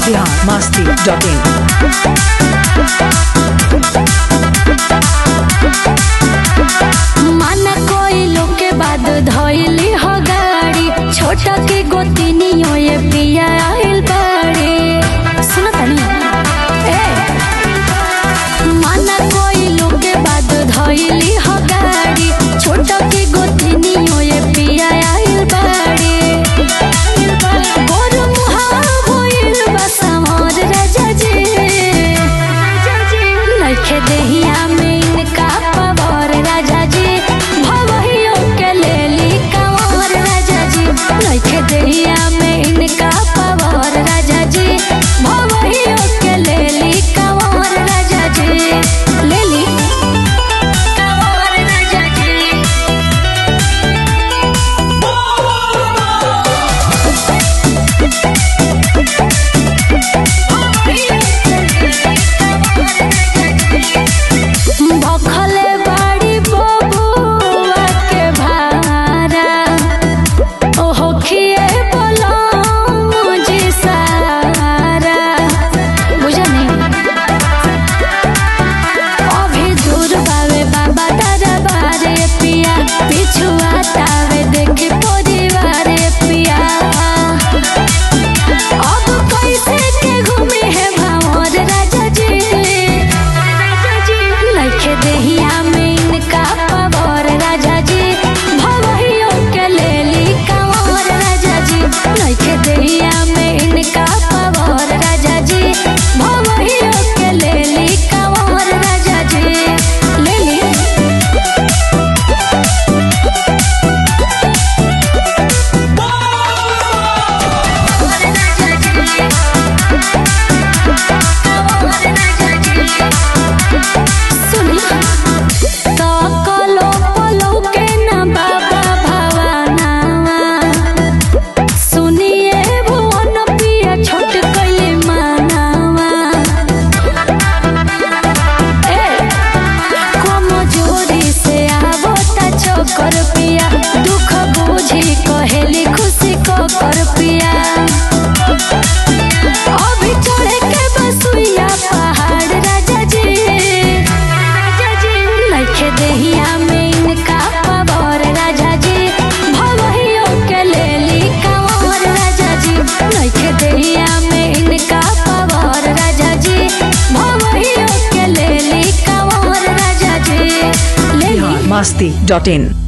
Bihar Masti dot in माना कोई लोग के बाद धइली हो गाड़ी छोटा के गोतिनियो ये पिया आइल बाड़ी सुनो तनी ए माना कोई लोग के बाद धइली हो गाड़ी छोटा के गोतिनियो ये पिया आइल बाड़ी गोर मुहा होइल बा समोर राजा जी नइखे देहिया में इनका पवार राजा जी भवहियो के लेली कंवर राजा जी नइखे देहिया में इनका पवार राजा जी भवहियो के लेली कंवर राजा जी लेली कंवर राजा जी भखले बाड़ी बबुआ के भारा ओहो खिए बोलम जी सारा बुझनी अभी दूर बावे बाबा दादा बारे पिया पिछुआ तावे देखी परिवार पिया अब कैसे के घूमे है भावर राजा जी नइखे देहिया में इनका पवार राजा जी भवहियो के लेली कंवर राजा जी नइखे देहिया में इनका पवार राजा जी भवहियो के लेली कंवर राजा जी लेली सुनी सकलो पलो के न बाबा भवानावा सुनिए भुवन पिया छोट कैले मानावा ए कमजोरी से आवो ता चोकर पिया दुख बुझी कहेली खुशी को कर पिया अभी चढ़े के बसुइया पहाड़ राजा जी नइखे देहिया में इनका पवार राजा जी भवहियो के लेली कंवर राजा जी नइखे देहिया में इनका पवार राजा जी भवहियो के लेली कंवर राजा जी लेली बिहार मस्ती डॉट इन